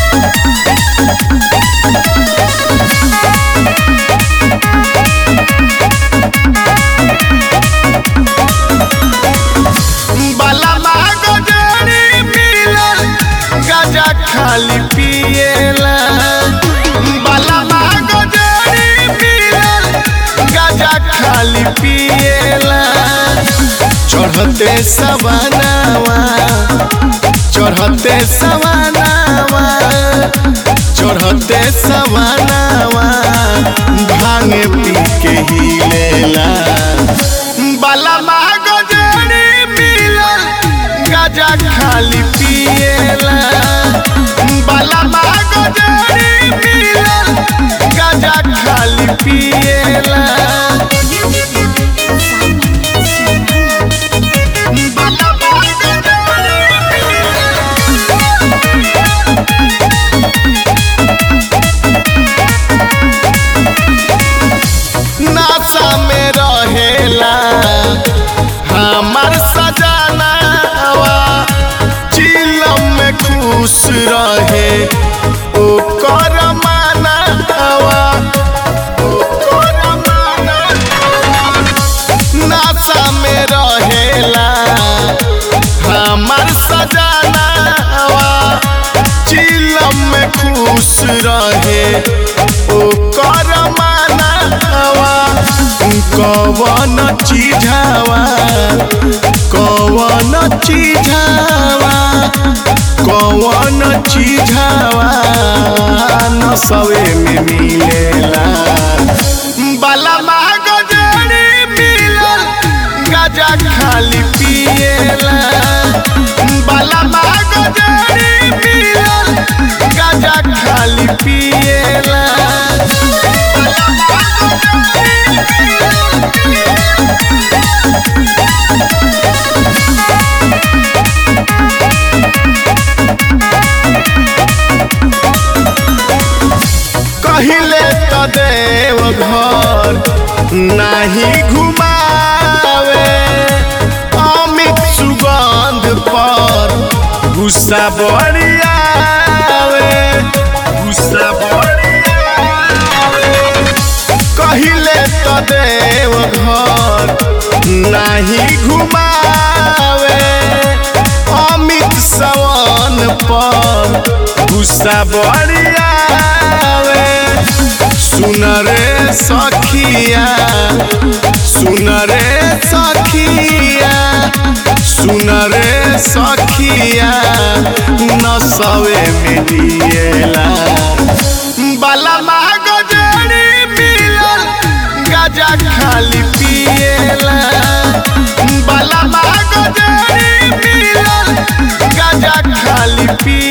बलमा गजरी मिलल गजा खाली पिएला बलमा गजरी मिलल गजा खाली पिएला चढ़ते सवनावा चढ़ते सवनावा चढ़ते सवनावा भांगे पी के हिलेला बलमा गजरी मिलल गजा खाली पिएला बलमा गजरी मिलल गजा खाली पिएला बलमा गजरी नासा में रहेला हमार सजनावा चिलम में खुश रहे ओकर मानवा ओकर मानवा नासा में रहेला हमार सजनावा चिलम में खुश रहे ओकर मानवा कवन चीझावा कवन चीझावा कवन चीझावा नसवे में मिलेला बलमा गजरी मिलल गजा खाली पिएला बलमा गजरी मिलल गजा खाली पिएला कहिले त देव घर नाही घुमावे अमित सुगंध पर गुस्सा बड़ियावे गुस्सा बड़ियावे कहिले त देव घर नाही घुमावे अमित सवन पर गुस्सा बड़ियावे सुन रे सखिया सुन रे सखिया सुन रे सखिया नसवे में दिएला बलमा गजरी मिलल गजा खाली पिएला बलमा गजरी मिलल गजा खाली पिए